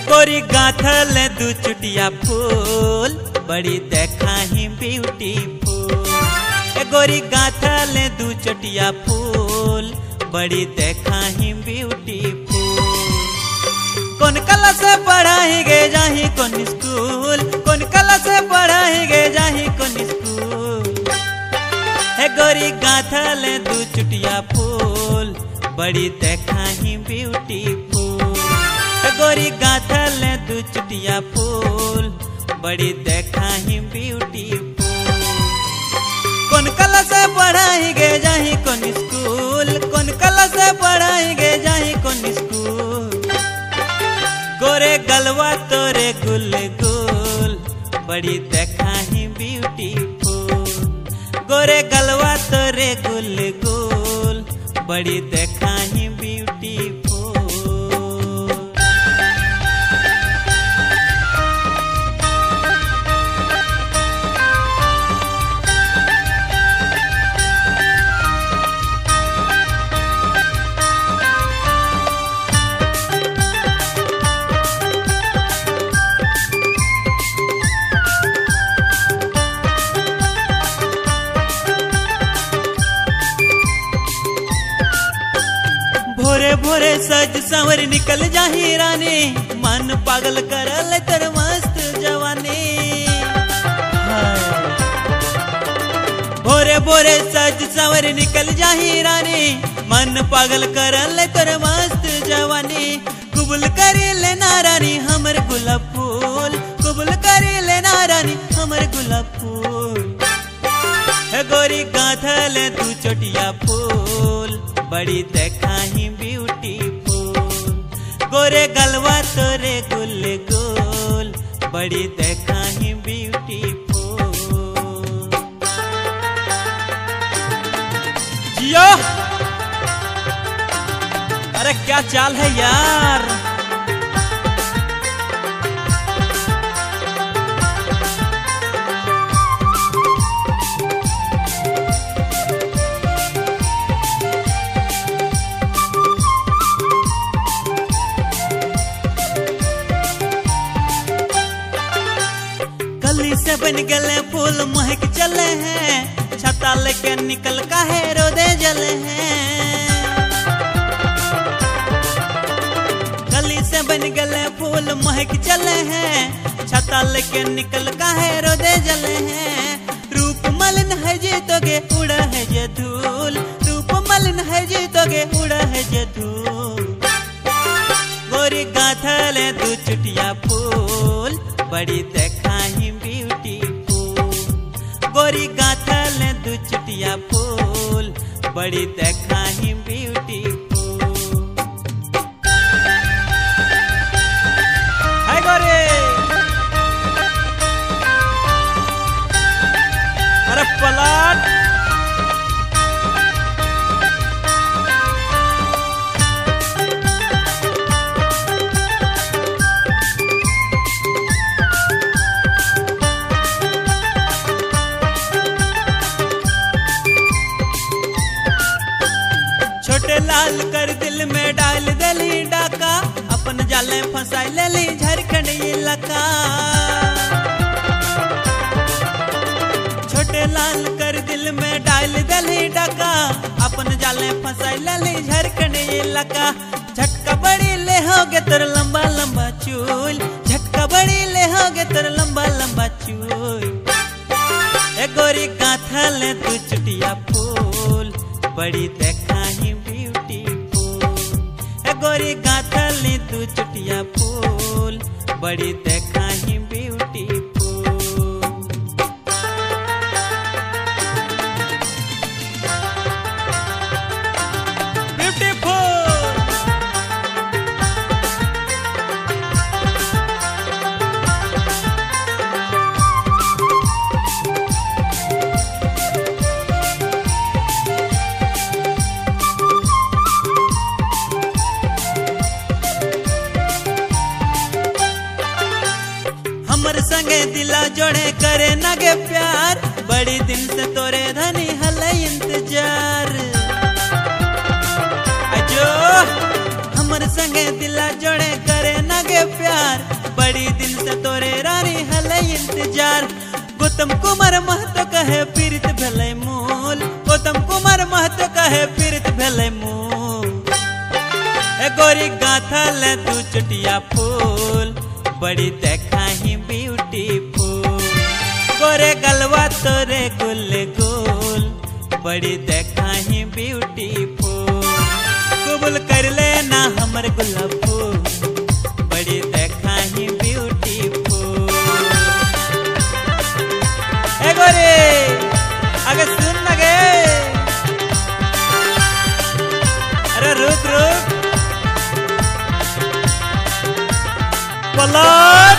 गोरी गाथल दू चुटिया फूल बड़ी देखा ही ब्यूटीफुल ए गोरी गाथल दू चुटिया फूल बड़ी देखा ही ब्यूटीफुल कौन कला से पढ़ाई गे जाही कौन स्कूल कौन कला से पढ़ाई गे जाही कौन स्कूल है गोरी गाथल दू चुटिया फूल बड़ी देखा ही ब्यूटीफुल है गोरी गाथल दू चुटिया फूल बड़ी देखा ही ब्यूटीफुल कौन कला से पढ़ाई गे जाही कौन स्कूल कौन कला से पढ़ाई गे जाही कौन स्कूल गोरे गलवा तोरे गुल गुल बड़ी देखा ही ब्यूटीफुल गोरे गलवा तोरे गुल गुल बड़ी देखा ही ब्यूटीफुल भोरे भोरे सज संवर निकल जाही रानी मन पागल करल तर मस्त जवानी हाय। भोरे भोरे सज संवर निकल जाही रानी मन पागल करल तर मस्त जवानी कुबुल करी लेना रानी हमर गुलाब फूल कुबुल करी लेना रानी हमर गुलाब फूल है गोरी गाथल तू चोटिया फूल बड़ी देखा ही ब्यूटीफुल गोरे गलवा तोरे गुल गुल बड़ी देखा ही ब्यूटीफुल जियो अरे क्या चाल है यार कली से बन गले फूल महक चले हैं छता लेके निकल का है रोदे जले हैं कली से बन गले फूल महक चले हैं छता लेके निकल का है रोदे जले हैं रूप मलिन है जे तोगे उड़ा है जे धूल रूप मलिन है जे तोगे उड़ा है जे धूल गोरी गाथल दू चुटिया फूल बड़ी देखा ही ब्यूटीफुल गोरी गाथल दू चुटिया फूल बड़ी देखा ही ब्यूटीफुल हाय गोरी अरे पलट छोटे लाल कर दिल में डाल दली डाका अपन जाले फंसाई लेली झारखंड इलाका छोटे लाल कर दिल में डाल दली डाका अपन जाले फंसाई लेली झारखंड इलाका झटका बड़ी ले होगे तोर लंबा लंबा चूल झटका बड़ी ले होगे तोर लंबा लंबा चूल ए गोरी गाथा ले तू चुटिया फूल बड़ी देखा ही ब्यूटीफुल ए गोरी गाथा ले तू चुटिया फूल बड़ी देखा ही ब्यूटीफुल ब्यूटीफुल हमर संगे दिला जोड़े करे नगे प्यार बड़ी दिन से तोरे धनी हले इंतजार अजो हमर संगे दिला जोड़े करे नगे प्यार बड़ी दिन से तोरे रानी हले इंतजार गौतम कुमार महतो कहे पीरित भले मूल गौतम कुमार महतो कहे पीरित भले मूल ए गोरी गाथा ले तू चुटिया फूल बड़ी देखा ही ब्यूटीफुल गोरे गलवा तोरे गुल गुल बड़ी देखा ही ब्यूटीफुल कबूल कर लेना हमर गुलाब फूल बड़ी देखा ही ब्यूटीफुल ए गोरे अगर सुन लगे अरे रुक रुक पलाश